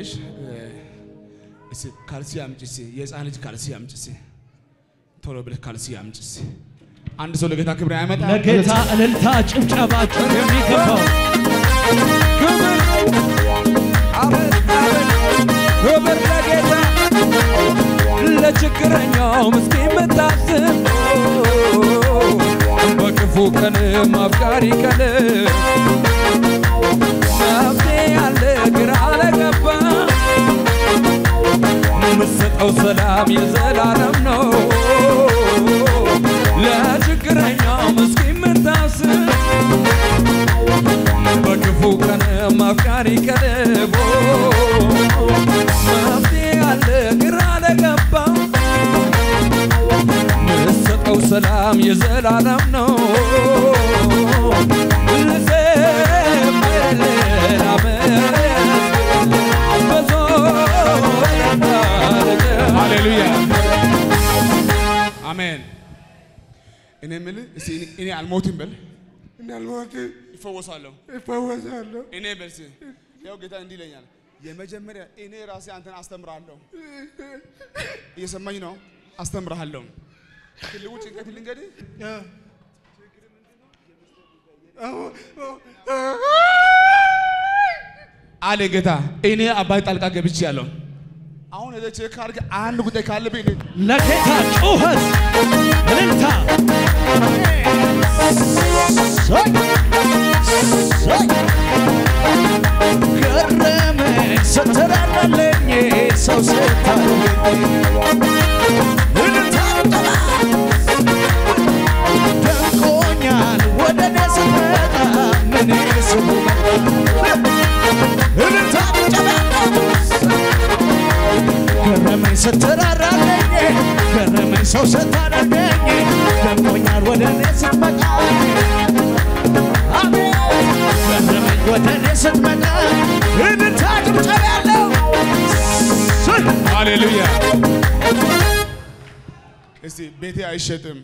ካለሽ እስ ካልሲ አምጪ እስኪ የህፃን ልጅ ካልሲ አምጪ እስኪ ቶሎ ብለሽ ካልሲ አምጪ እስኪ አንድ ሰው ለጌታ ክብር ያመጣል። ለጌታ እልልታ ጭብጨባችሁ የሚገባው ክብር አቤት አቤት ክብር ለጌታ ለችግረኛው ምስኪን ምታስብ በክፉ ቀን አፍቃሪ ቀን መፍትሄ ያለ ግራ ለገባ የምትሰጠው ሰላም የዘላለም ነው ለችግረኛው ምስኪን ምታስብ በክፉ ቀን አፍቃሪ ቀልቦ መፍትሄ ያለ ግራ ለገባ ምሰጠው ሰላም የዘላለም ነው። ልዘምርልህ ላመስግንልህ ብዙ ይረዳል። ሃሌሉያ አሜን። እኔ የምልህ እስኪ እኔ- እኔ አልሞትም በል እኔ አልሞትም፣ ይፈወሳለሁ። እፈወሳለሁ። እኔ በልስ ያው ጌታ እንዲህ ይለኛል። የመጀመሪያ እኔ ራሴ አንተን አስተምርሃለሁ። እየሰማኝ ነው? አስተምርሃለሁ። ትልቁ ጭንቀት ልንገድህ አለ ጌታ። እኔ አባይ ጣልቃ ገብቼ ያለው አሁን ሄደህ ቼክ አድርገህ አንድ ጉዳይ ካለብኝ እኔ ለጌታ ጩኸት እልልታ ገረመኝ ስትራራለኝ ሰው ስታየኝ እልልታ ጭብጨባ ደንቆኛል ወደ እኔ ስትመጣ ምን ስሙ እልልታ ጭብጨባ ገረመኝ ስትራራለኝ ገረመኝ ሰው ስታደርገኝ ደንቆኛል ወደ እኔ ስትመጣ አሜን ገረመኝ ወደ እኔ ስትመጣ እልልታ ጭብጨባ ያለው ሃሌሉያ። እስቲ ቤቴ አይሸጥም።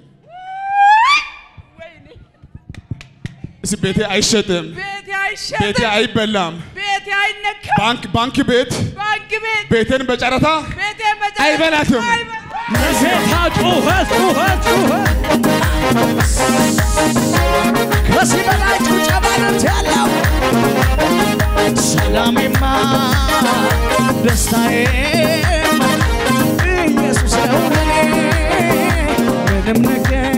ወይኔ እስቲ ቤቴ አይሸጥም። ቤቴ ቤቴ አይሸጥም፣ አይበላም። ቤቴ አይነካም። ባንክ ባንክ ቤት ባንክ ቤት ቤቴን በጨረታ ቤቴ በጨረታ አይበላትም። አይበላትም። ለጌታ ጩኸት ጩኸት ጩኸት ከዚህ በላይ ጭብጨባ ነት ያለው ሰላሜማ ደስታዬም ኢየሱስ ነው ለኔ ምንም ነገር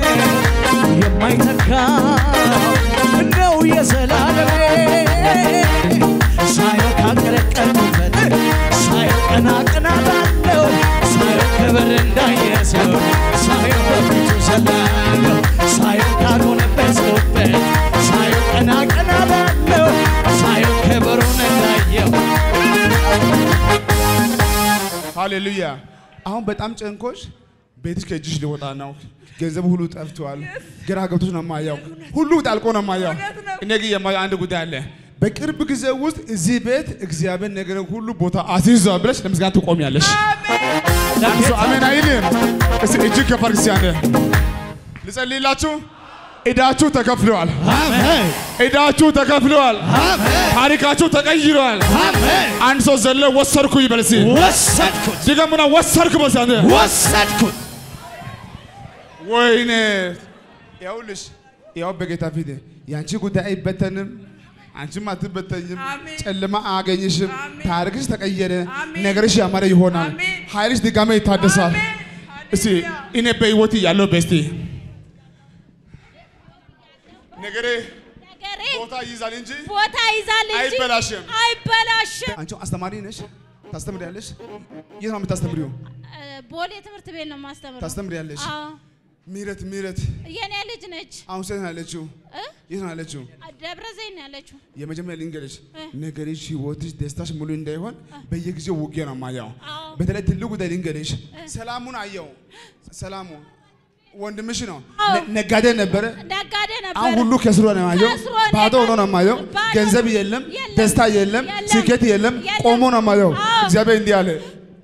የማይተካ ነው የዘላለሜ ሳየው ካቀለቀልኩበት ሳየው ቀና ቀና ባለው ሳየው ክብር እንዳየሰው ሳየው በፊቱ ዘላለሁ ሳየው ካልሆነበስኩበት ሳየው ቀና ቀና ባለው ሳየው ክብሩን እንዳየው ሃሌሉያ። አሁን በጣም ጨንኮሽ ቤትሽ ከእጅሽ ሊወጣ ነው። ገንዘቡ ሁሉ ጠፍቷል። ግራ ገብቶሽ ነው የማየው። ሁሉ ጣልቆ ነው የማየው። እውነት ነው። እኔ ግን የማየው አንድ ጉዳይ አለ። በቅርብ ጊዜ ውስጥ እዚህ ቤት እግዚአብሔር ነገር ሁሉ ቦታ አስይዟል ብለሽ ለምስጋና ትቆሚያለሽ። አንድ ሰው አሜን አይልም? እስቲ እጅግ ከፍ አድርግ እስቲ አንዴ። ልጸልይላችሁ። ዕዳችሁ ተከፍለዋል። አሜን ዕዳችሁ ተከፍለዋል። አሜን ታሪካችሁ ተቀይረዋል። አሜን አንድ ሰው ዘሎ ወሰድኩ ይበል እስቲ። ወሰድኩት ድገሙና ወሰድኩ በል እስቲ አንዴ። ወሰድኩት ወይኔ ይኸውልሽ፣ ያው በጌታ ፊት ያንቺ ጉዳይ አይበተንም፣ አንቺም አትበተኝም፣ አሜን። ጨለማ አያገኝሽም። አሜን። ታሪክሽ ተቀየረ፣ አሜን። ነገርሽ ያማረ ይሆናል፣ አሜን። ኃይልሽ ድጋሜ ይታደሳል። አሜን። እስቲ ሃሌሉያ። እኔ በህይወት ያለው በስቲ ነገሬ ነገሬ ቦታ ይይዛል እንጂ ቦታ ይዛል እንጂ አይበላሽም። አይበላሽም። አንቺ አስተማሪ ነሽ፣ ታስተምሪያለሽ። የት ነው የምታስተምሪው? እ፣ ቦሌ ትምህርት ቤት ነው የማስተምረው። ታስተምሪያለሽ። አዎ፣ ምህረት ምህረት የኔ ልጅ ነች። አሁን ሴት ነው ያለችው? እ? የት ነው ያለችው? ደብረ ዘይት ነው ያለችው። የመጀመሪያ ልንገርሽ እ። ነገርሽ፣ ህይወትሽ፣ ደስታሽ ሙሉ እንዳይሆን በየጊዜው ውጊያ ነው የማየው። አዎ። በተለይ ትልቁ ጉዳይ ልንገርሽ፣ ሰላሙን አየው። ሰላሙ ወንድምሽ ነው፣ አዎ። ነ- ነጋዴ ነበረ። ነጋዴ ነበር። አሁን ሁሉ ከስሮ ነው የማየው። ከስሮ ነው ባዶ ሆኖ ነው የማየው። ባዶ ገንዘብ ነው። የለም፣ የለም፣ ደስታ የለም፣ የለም፣ ስኬት የለም። የለም። ቆሞ ነው የማየው። አዎ። እግዚአብሔር እንዲህ አለ፣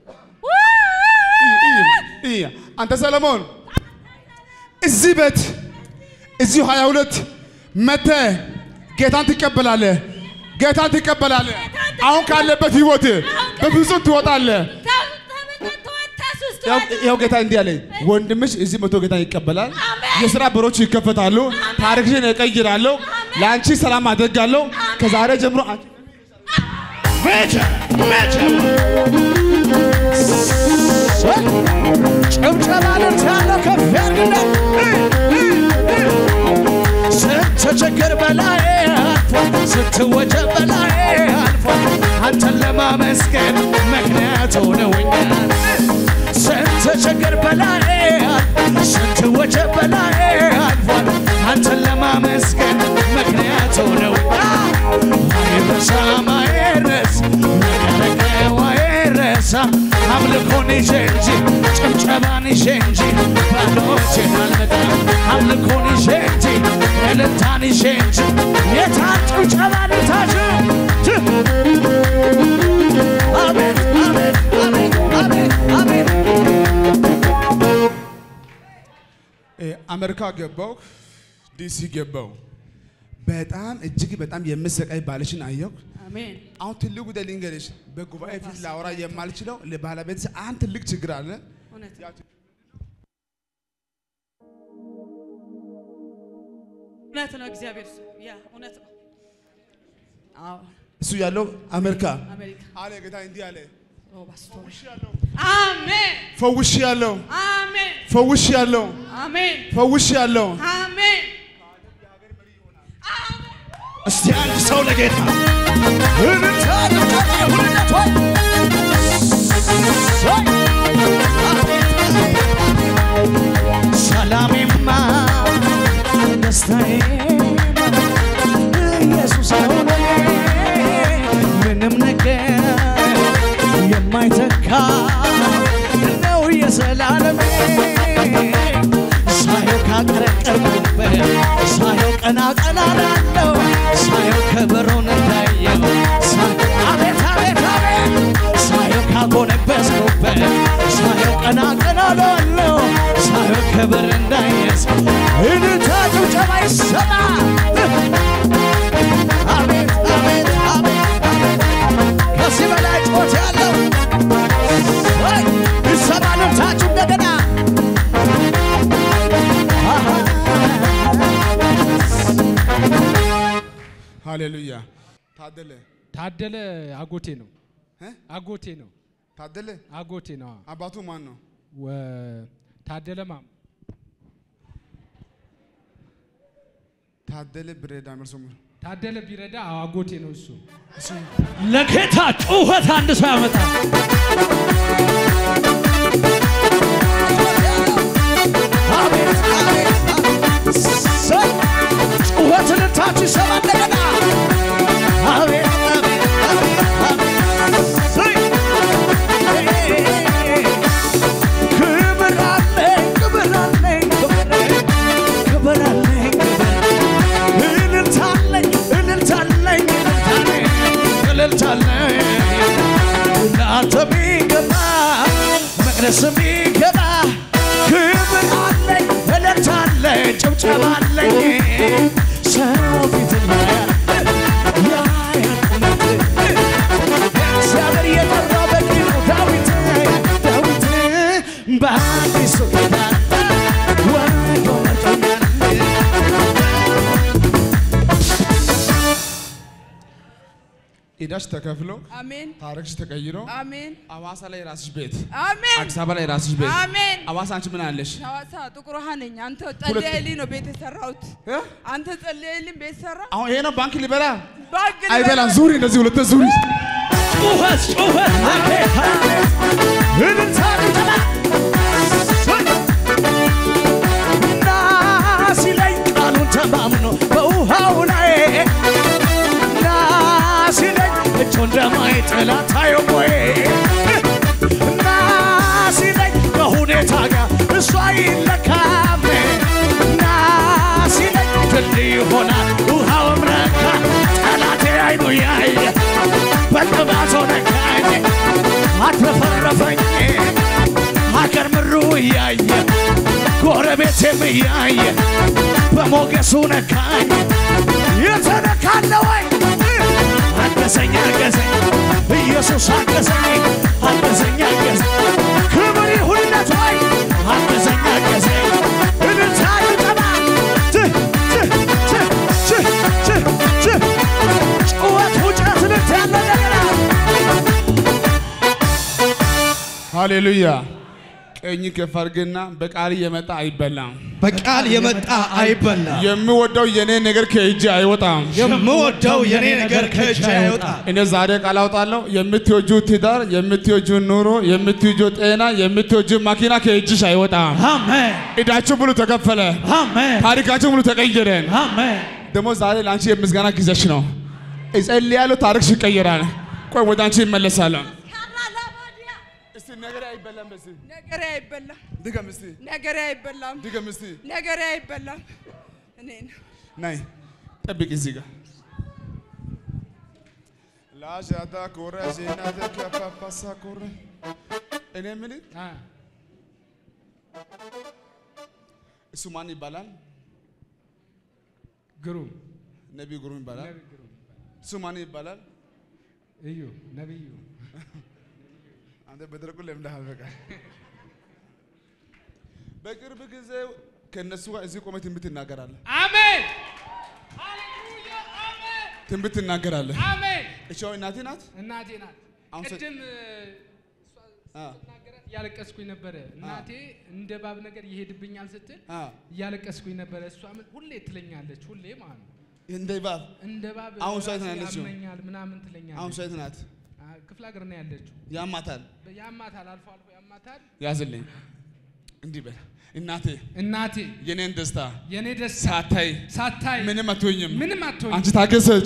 እይ፣ እይ፣ እይ፣ አንተ ሰለሞን እዚህ ቤት እዚሁ ሀያ ሁለት መተህ ጌታን ትቀበላለህ። ጌታን ትቀበላለህ። ጌታን አሁን ካለበት ህይወት በፍጹም ትወጣለህ። ያው- ያው ጌታ እንዲህ አለኝ፣ ወንድምሽ እዚህ መቶ ጌታ ይቀበላል። የስራ በሮች ይከፈታሉ። ታሪክሽን እቀይራለሁ። ለአንቺ ሰላም አደርጋለሁ። ከዛሬ ጀምሮ አንቺ መቼ መቼ ጭብጨባ ልት ያለው ከፍ ያርግና ስንት ችግር በላይ አልፏል፣ ስንት ወጀብ በላይ አልፏል። አንተን ለማመስገን ምክንያት ሆነውኛል። ስንት ችግር በላይ አልፏል፣ ስንት ወጀብ በላይ አልፏል። አንተን ለማመስገን ምክንያት ሆነውኛል። አይረሳም አይረስ ነገረቀው አይረሳ አምልኮን ይዤ እንጂ ጭብጨባን ይዤ እንጂ ባዶቼን አልመጣም። አምልኮን ይዤ እንጂ እልልታን ይዤ እንጂ የታን ጭብጨባ ልታችሁ አቤት አቤት አቤት አቤት አቤት እ፣ አሜሪካ ገባው፣ ዲሲ ገባው። በጣም እጅግ በጣም የምሰቃይ ባልሽን አየሁ። አሜን አሁን ትልቅ ጉዳይ ልንገርሽ፣ በጉባኤ ፊት ላወራ የማልችለው ለባለቤት አንድ ትልቅ ችግር አለ። እውነት እውነት ነው። እግዚአብሔር ሰው ያ እውነት ነው። አዎ እሱ ያለው አሜሪካ አሜሪካ አለ። ጌታ እንዲህ አለ፣ ኦ ባስቶሪ አሜን ፈውሽ ያለው አሜን ፈውሽ ያለው አሜን ፈውሽ ያለው አሜን እስቲ አንድ ሰው ለጌታ እልልታ ጭብጨባ ይሁንለት ወይ ሰላሜማ ደስታዬማ ኢየሱስ ነው ለኔ ምንም ነገር የማይተካ ነው የዘላለሜ ሳየው ካቀረቀርኩበት ሳየው ቀና ቀና ላለው ሳየው ከበሮን እንዳየው ሳ- አቤት አቤት አቤት ሳየው ካጎነበስኩበት ሳየው ቀና ቀና ላለው ሳየው ከበር እንዳየስ እልልታ ጭብጨባ ይሰማ አቤት አቤት አቤት አቤት ከዚህ በላይ ጮት ያለው ወይ ይሰማ ልልታችሁ እንደገና ሃሌሉያ። ታደለ ታደለ አጎቴ ነው እ? አጎቴ ነው ታደለ አጎቴ ነው አዎ። አባቱ ማን ነው? ወ- ታደለ ማም ታደለ ብሬዳ መርሶ ታደለ ቢረዳ አዎ፣ አጎቴ ነው እሱ ለጌታ ጩኸት አንድ ሰው ያመጣል። አቤት አቤት አቤት ሰይ ጩኸት ልታችሁ ይሰማ እንደገና አቤት አቤት አቤት አቤት ሰይ ክብር አለኝ ክብር አለኝ ክብር አለኝ እልልታለኝ እልልታለኝ እልልታለኝ ለአንተ ሚገባ መቅደስ ሚገባ ክብር አለኝ እልልታለኝ ጭብጨባ አለኝ ሰው ፊት ያያል እውነት እግዚአብሔር የጠራው በቂ ነው ዳዊት ዳዊት በአዲሱ ኪዳን ወዶ መርጦኛል ኢዳሽ ተከፍሎ አሜን ታሪክሽ ተቀይሮ አሜን አዋሳ ላይ ራስሽ ቤት፣ አሜን አዲስ አበባ ላይ ራስሽ ቤት። አሜን አዋሳ አንቺ ምን አለሽ? ሐዋሳ ጥቁር ውሃ ነኝ። አንተ ጸልየልኝ ነው ቤት የሰራሁት። እ? አንተ ጸልየልኝ ቤት ሰራ። አሁን ይሄ ነው ባንክ ሊበላ ባግ አይበላም። ዙሪ እንደዚህ ሁለት ዙሪ ጩኸት ጩኸት ለጌታ እልልታ ጭብጨባ እና ሲለኝ ቃሉን ተማምኖ በውሃው ላይ እና ሲለኝ እጁ እንደማይጥል አታየውም ወይ እና ሲለኝ ከሁኔታ ጋር እሱ አይለካም እና ሲለኝ ድልድይ ይሆናል ውሃውም ረካ ጠላቴ አይኑ ያየ በቅባቶ ነካኝ አትረፈረፈኝ ሀገር ምሩ እያየ ጎረቤቴም እያየ በሞገሱ ነካኝ የተነካለ ወይ አገዘኝ አገዘኝ ሃሌሉያ። ቀኝ ከፍ አድርግና በቃል የመጣ አይበላም። በቃል የመጣ አይበላ። የምወደው የኔ ነገር ከእጅ አይወጣም። የምወደው የኔ ነገር ከእጅ አይወጣ። እኔ ዛሬ ቃል አውጣለሁ። የምትወጁ ትዳር፣ የምትወጁ ኑሮ፣ የምትወጁ ጤና፣ የምትወጁ መኪና ከእጅሽ አይወጣም። አሜን እዳችሁ ሙሉ ተከፈለ። አሜን ታሪካችሁ ሙሉ ተቀየረ። አሜን። ደግሞ ዛሬ ለአንቺ የምስጋና ጊዜሽ ነው። እጸልያለሁ፣ ታሪክሽ ይቀየራል። ቆይ ወደ አንቺ ይመለሳለሁ። እስቲ ነገር አይበላም። በዚህ ነገሬ አይበላም። ድገም እስቲ ነገሬ አይበላም። ድገም እስቲ ነገሬ አይበላም። እኔ ነው ናይ ጠብቅ እዚህ ጋር ላሻታ ኮረ ዜናተ ከፓፓሳ ኮረ እኔ ምን አ፣ እሱ ማን ይባላል? ግሩም ነቢይ ግሩም ይባላል። ነቢይ ግሩም እሱ ማን ይባላል? እዩ ነቢዩ አንተ በደረቁ ለምደሃል። በቃ በቅርብ ጊዜ ከእነሱ ጋር እዚህ ቆመህ ትንቢት ትናገራለህ። አሜን ትንቢት ትናገራለህ። አሜን። እቺ አሁን እናቴ ናት። እናቴ ናት። አሁን ስ- ቅድም አ ናገራት እያለቀስኩኝ ነበረ። እናቴ እንደ ባብ ነገር ይሄድብኛል ስትል አ እያለቀስኩኝ ነበረ። እሷ ምን- ሁሌ ትለኛለች፣ ሁሌ ማለት ነው እንደ ባብ እንደ ባብ አሁን እሷ የት ነው ራሴ ያለችው? ያመኛል ምናምን አሁን ትለኛለች። ሴት ናት። አ፣ ክፍለ ሀገር ነው ያለችው። ያማታል። ያማታል፣ አልፎ አልፎ ያማታል። ያዝልኝ እንዲህ በል እናቴ እናቴ የኔን ደስታ የኔ ደስታ ሳታይ ሳታይ ምንም አትሆኝም። ምንም አትሆኝ አንቺ ታገሰች።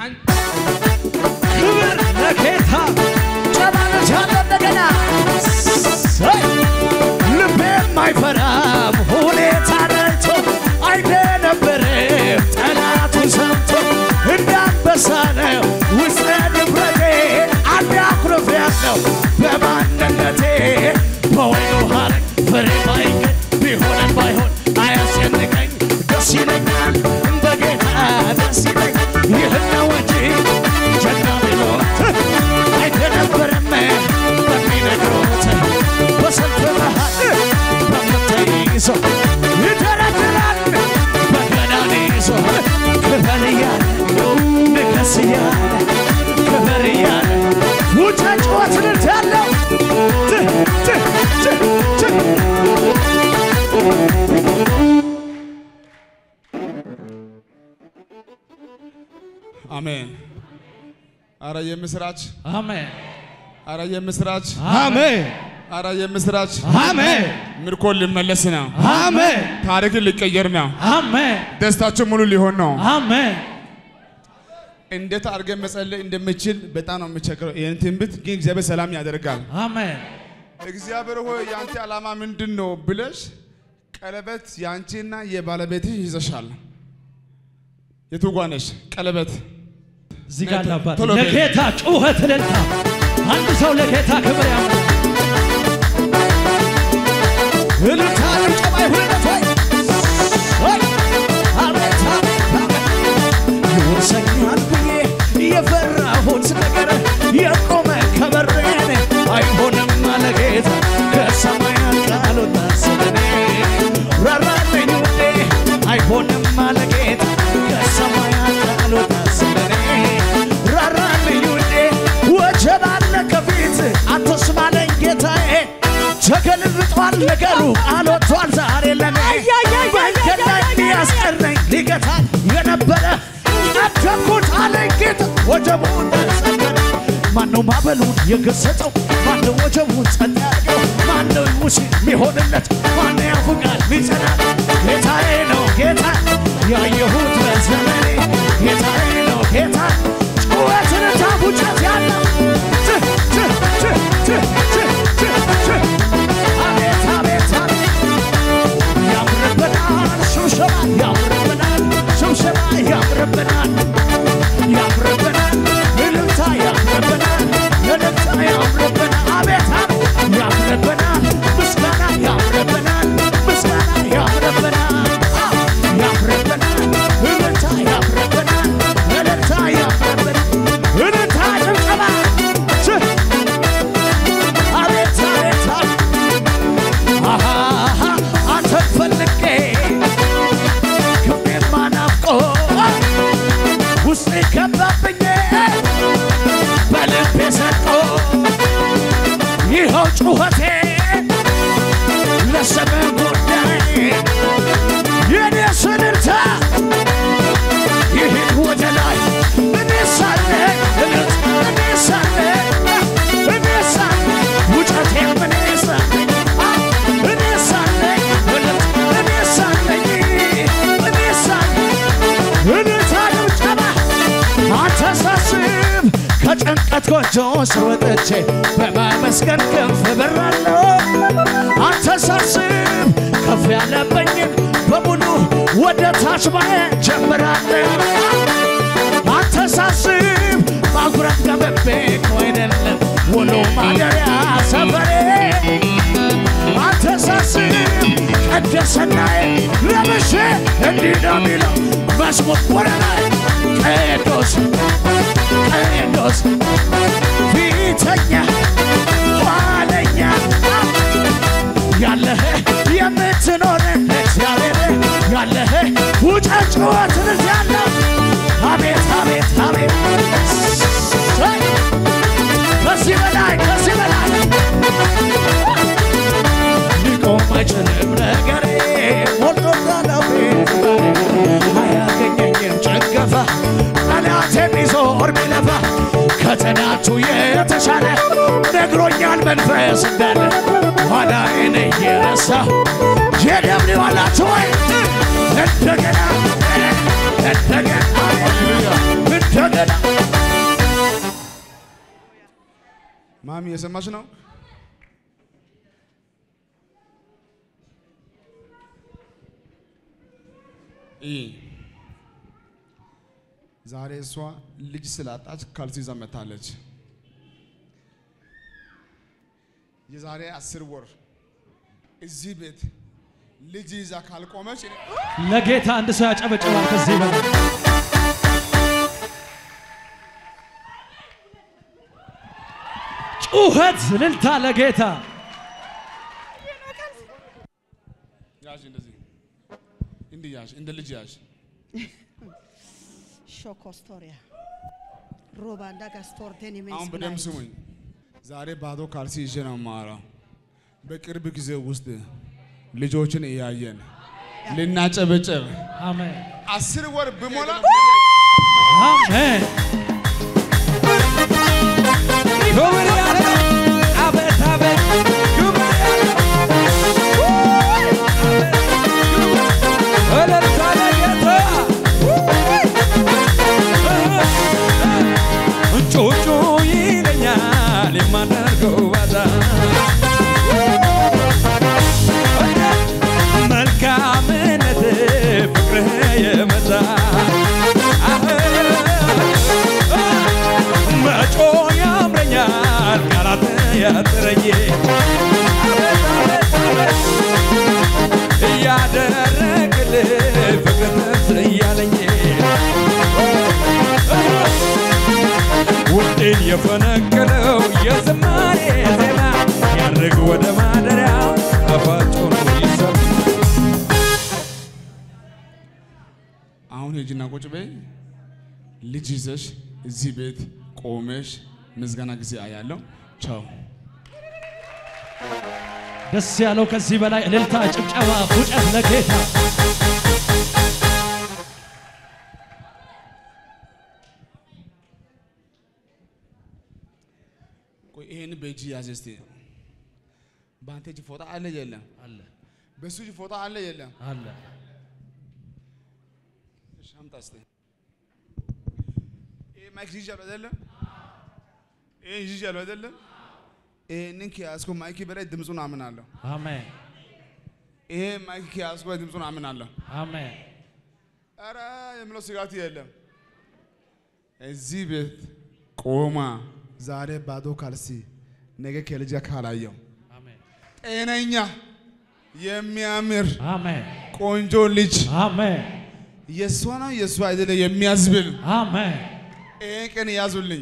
ክብር ለጌታ ጨባለት ያለ እንደገና ሰይ! ልቤም አይፈራም ሁኔታ ነቶ አይደነበርም ጠላቱን ሰምቶ እንዳንበሳ ነው ውስጠ ድፍረቴ አንድ አኩርፌያለሁ በማንነቴ በወይኑ ሐረግ ፍሬ ባይገኝ ቢሆንም ባይሆን አያስጨንቀኝ ደስ ይለኛል በጌታ ደስ ይለኛል ይህን ነው እንጂ ጀግና ቢሎት አይደነበርም በሚነግሩት በሰልፍ መሃል በምትይዘው ይደረድራል በገናን ይዞ ክበር እያለ ንገስ እያለ ክበር እያለ ውጫ ጨዋት ልት ያለው ት ት ት ት አሜን። አረ የምስራች፣ አሜን አረ የምስራች፣ አሜን አረ የምስራች። አሜን ምርኮ ሊመለስ ነው። አሜን ታሪክን ሊቀየር ነው። አሜን ደስታችሁ ሙሉ ሊሆን ነው። አሜን እንዴት አድርገን መጸለይ እንደምችል በጣም ነው የምቸግረው። ይህን ትንቢት ግን እግዚአብሔር ሰላም ያደርጋል። አሜን እግዚአብሔር ሆይ የአንተ ዓላማ ምንድን ነው ብለሽ ቀለበት የአንቺና የባለቤትሽ ይዘሻል። የቱ ጋ ነሽ? ቀለበት እዚህ ጋር ቶሎ አባት በል። ለጌታ ጩኸት እልልታ አንድ ሰው ለጌታ ክብር ያምጣ እልልታ ጭብጨባ ይሁንለት ወይ ወይ! አቤት አቤት አቤት ይወርሰኛል ብዬ የፈራሁት ነገር የቆመ ከበሬን አይሆንም አለ ጌታ ከሰማያት ቃል ወጣ ስለኔ ራራልኝ ውዴ አይሆንም አለ ጌታ ከሰማያት ቃል ወጣ ስለኔ ራራልኝ ውዴ ወጀብ አለ ከፊት አትስማለኝ ጌታዬ ተገልብጧል ነገሩ አልወጥቷል ዛሬ ለኔ መንገድ ላይ ሊያስቀረኝ ሊገታል የነበረ አደኩት አለኝ ጌታ ወጀቡን ተሰበረ ማነው ማዕበሉን የገሰጸው ማነው ወጀቡን ጸጥ ያደርገው ማነው ሙሴ የሚሆንለት ማነው ያፉቃል ሚጸናል ጌታዬ ነው ጌታ ያየሁት በዘመኔ ጌታዬ ነው ጌታ ጩኸትን ታፉጨት ያለው ጭ ጭ ጭ ጭ ጭ ጭ ጭ አቤት አቤት አቤት ያምርብናል ሽብሸባ ያምርብናል ሽብሸባ ያምርብናል ያምርብናል እልልታ ያምርብናል እልልታ ያምርብናል አቤት አቤት ያምርብናል ምስጋና ያምርብናል ምስጋና ያምርብናል አዎ፣ ያምርብናል እልልታ ያምርብናል እልልታ ያምርብናል እልልታ ጭብጨባ ች አቤት አቤት አቤት አሃ አንተን ፈልጌ ክብሬማ ናፍቆ ውስጤ ከባብኝ በልቤ ሰቆ ይኸው ጩኸቴ ከጭንቀት ጎጆ ስር ወጥቼ በማመስገን ክንፍ በራለሁ አንተ ሳስብ ከፍ ያለብኝን በሙሉ ወደ ታች ማየት ጀምራለሁ አንተ ሳስብ ማጉራት ገብቤ እኮ አይደለም ውሎ ማደሪያ ሰፈሬ አንተ ሳስብ ቅድስናዬ ለብሼ እንዲህ ነው የሚለው መዝሙር ወደ ላይ ቅዱስ ቅዱስ ፊተኛ ኋለኛ ያለህ የምትኖር እግዚአብሔር ያለህ ውጨት ጩኸትን ያለ አቤት አቤት አቤት ሰይ! ከዚህ በላይ ከዚህ በላይ ሊቆም አይችልም ነገሬ ሞልቶ ጋላቤ አያገኘኝም ጭንገፋ ጠላት የሚዞር ቢለፋ ከትናንቱ የተሻለ ነግሮኛል መንፈስ እንዳለ ኋላዬን እየረሳሁ የደም ሊዋላችሁ ወይ እንደገና እንደገና እንደገና ማሚ የሰማሽ ነው? ይህ ዛሬ እሷ ልጅ ስላጣች ካልሲ ይዛ መታለች። የዛሬ አስር ወር እዚህ ቤት ልጅ ይዛ ካልቆመች ለጌታ አንድ ሰው ያጨበጭባል ከዚህ በላይ ጩኸት እልልታ ለጌታ ያዥ እንደዚህ እንዲህ ያዥ እንደ ልጅ ያዥ ሾኮስቶሪያ ሮባንዳ ጋስቶርቴን አሁን በደንብ ስሙኝ። ዛሬ ባዶ ካልሲ ይዤ ነው የማወራው። በቅርብ ጊዜ ውስጥ ልጆችን እያየን ልናጨበጭብ አሜን አስር ወር ብሞላ አሜን ክብር ያለው አቤት አቤት ክብር ያለው እልልታ ለጌታ ጩጩ ይለኛል የማደርገው ባዛ መልካምነት ፍቅርህ የበዛ መጮ ያምረኛል ቃላት ያጥረኝ እያደረግልህ ፍቅር ትዝ እያለኝ ውጤን የፈነቀለው የዝማሬ ዜማ ያድርግ ወደ ማደሪያው ጣፋጭ ሆኖ ይሰማ አሁን ሂጂና ቁጭ በይ። ልጅ ይዘሽ እዚህ ቤት ቆመሽ ምዝጋና ጊዜ አያለው። ቻው። ደስ ያለው ከዚህ በላይ እልልታ ጭብጨባ ፉጨት ለጌታ ቆይ ይሄን በእጅ ያዝ እስቲ። በአንተ እጅ ፎጣ አለ የለም? አለ በሱ እጅ ፎጣ አለ የለም? አለ እሺ አምጣ እስቲ። ይሄ ማይክ ይዣለሁ አይደለም? ይሄ ይዣለሁ አይደለም? ይሄንን ከያዝኩ ማይክ በላይ ድምፁን አምናለሁ። አሜን ይሄ ማይክ ከያዝኩ በላይ ድምፁን አምናለሁ። አሜን ኧረ የምለው ስጋት የለም። እዚህ ቤት ቆማ ዛሬ ባዶ ካልሲ ነገ ከልጅ ካላየው አሜን ጤነኛ የሚያምር አሜን ቆንጆ ልጅ አሜን የእሷ ነው የእሷ አይደለ የሚያዝብል አሜን ይህን ቀን ያዙልኝ።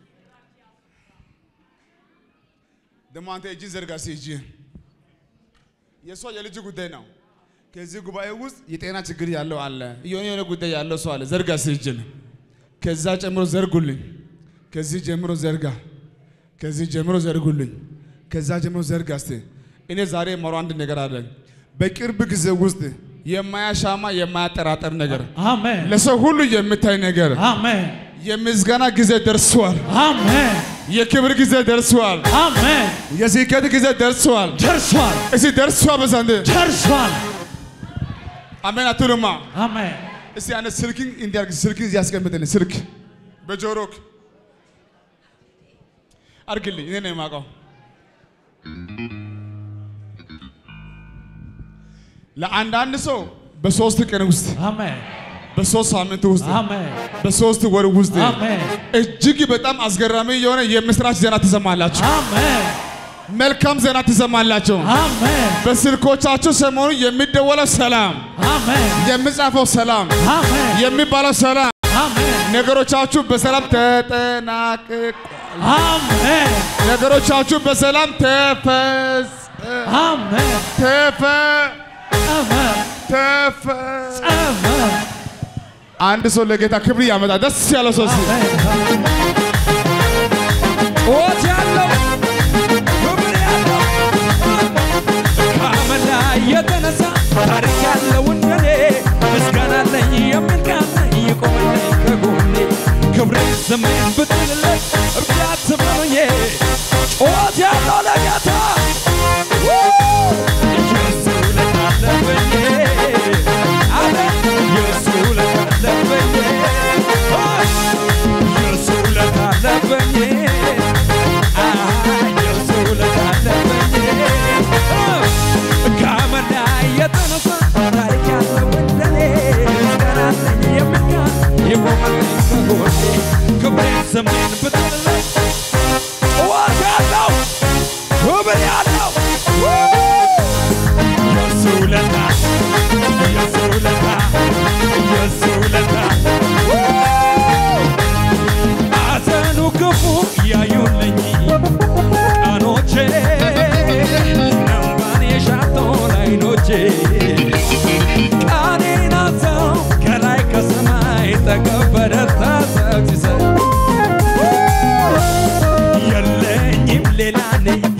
ደግሞ አንተ እጅን ዘርጋ እስኪ እጅህን። የእሷ የልጅ ጉዳይ ነው። ከዚህ ጉባኤ ውስጥ የጤና ችግር ያለው አለ፣ የሆነ የሆነ ጉዳይ ያለው ሰው አለ። ዘርጋ እስኪ እጅን። ከዛ ጨምሮ ዘርጉልኝ። ከዚህ ጀምሮ ዘርጋ። ከዚህ ጀምሮ ዘርጉልኝ። ከዛ ጀምሮ ዘርጋ እስቲ። እኔ ዛሬ የማወራው አንድ ነገር አለ። በቅርብ ጊዜ ውስጥ የማያሻማ የማያጠራጠር ነገር አሜን ለሰው ሁሉ የምታይ ነገር አሜን የምስጋና ጊዜ ደርሷል። አሜን የክብር ጊዜ ደርሷል። አሜን የስኬት ጊዜ ደርሷል። ደርሷል እስቲ ደርሷል በዛንድ ደርሷል አሜን አትሉማ? አሜን እስቲ አንተ ስልክን እንዲያርግ ስልክን እዚህ ያስቀምጥልኝ። ስልክ በጆሮክ አድርግልኝ፣ እኔ ነው የማውቀው። ለአንዳንድ ሰው በሶስት ቀን ውስጥ አሜን በሶስት ሳምንት ውስጥ አሜን በሶስት ወር ውስጥ አሜን እጅግ በጣም አስገራሚ የሆነ የምስራች ዜና ትሰማላችሁ። አሜን መልካም ዜና ትሰማላችሁ። አሜን በስልኮቻችሁ ሰሞኑ የሚደወለው ሰላም፣ አሜን የሚጻፈው ሰላም፣ አሜን የሚባለው ሰላም፣ አሜን ነገሮቻችሁ በሰላም ተጠናቅቋል። አሜን ነገሮቻችሁ በሰላም ተፈጸ አሜን ተፈ አሜን ተፈ አሜን አንድ ሰው ለጌታ ክብር ያመጣ ደስ ያለው ሰው እስኪ ጩኸት ያለው ክብር ያለው ከአመድ ላይ የተነሳ ታሪክ ያለው እንደኔ ምስጋና አለኝ የሚል ቃል ይቆምልኝ ከጎኔ ክብሬ ስሜን ብትልለት እርዳት በሉኝ ጩኸት ያለው ለጌታ ኢየሱስ ውለታ አለብኝ አለ ኢየሱስ ውለታ አለብኝ ኢየሱስ ውለታ አለብኝ ኢየሱስ ውለታ አለብኝ ከአመድ ላይ የተነሳ ታሪክ ያለው እንደኔ ምስጋና አለኝ የሚል ቃል ይቆምልኝ ከጎኔ ክብሬ ስሜን ብትልለት ጩኸት ያለው ክብር ያለው ኢየሱስ ውለታ ኢየሱስ ውለታ ኢየሱስ ውለታ አዘኑ ክፉ ያዩልኝ ቀኖቼ እንባን የሻቶን አይኖቼ ቃኔን አዘው ከላይ ከሰማይ ተቀበረታ ሰግሰ የለኝም ሌላ ነኝ